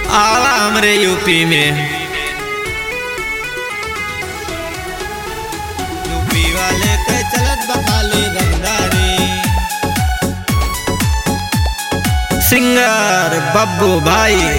आवा हमरे यूपी में यूपी वाले के चलत बखाली रंगदारी सिंगर बब्बू भाई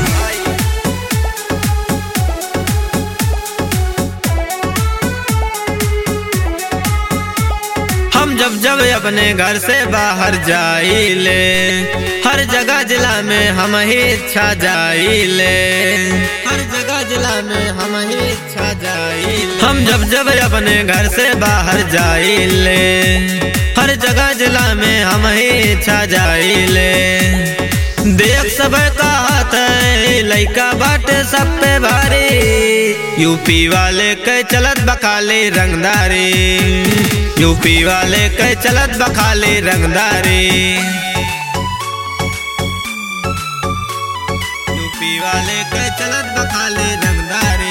हम जब जब अपने घर से बाहर जाइले हर जगह जिला में हम ही छा जाइले हर जगह जिला में हम ही छा जाइले हम जब जब अपने घर से बाहर जाइले हर जगह जिला में हम ही छा जाइले देख सब का हाथ है लइका बाटे सब पे भारी यूपी वाले के चलत बखाली रंगदारी यूपी वाले के चलत बखाली रंगदारी यूपी वाले के चलत बखाली रंगदारी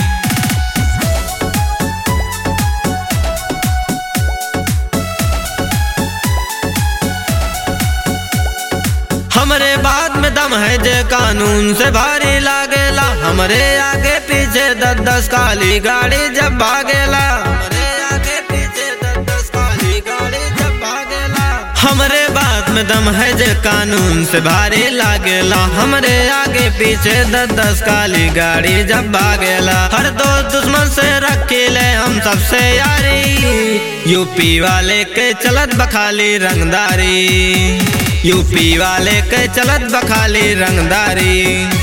हमरे बाद में दम है जे कानून से भारी लागेला हमरे आगे पीछे दस दस काली गाड़ी जब भागेला हमरे आगे पीछे दस दस काली गाड़ी जब भागेला हमरे बात में दम है जे कानून से भारी लागेला हमरे आगे पीछे दस दस काली गाड़ी जब भागेला हर दोस्त दुश्मन से रखी ले हम सबसे यारी यूपी वाले के चलत बखाली रंगदारी यूपी वाले के चलत बखाली रंगदारी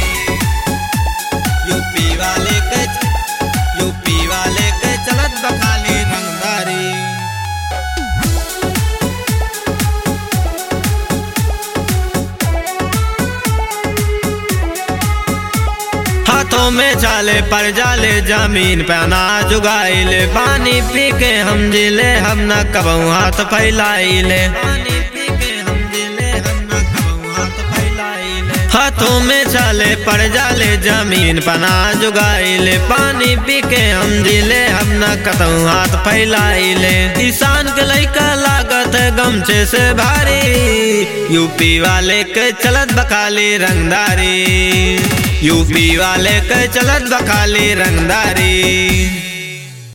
यूपी वाले के यूपी वाले के चलत बखाली रंगदारी हाथों में चाले पर जाले जमीन पे अनाज उगाइले पानी पी के हम जिले हम न कबू हाथ फैलाइले पानी पी के हम जिले हम न कबू हाथ फैलाइले हाथों में चाले पर जाले जमीन पर अनाज उगाइले पानी पी के हम जिले हम न कतऊ हाथ फैलाइले किसान के लइका लागत है गमछे से भारी यूपी वाले के चलत बखाली रंगदारी यूपी वाले के चलत बखाली रंगदारी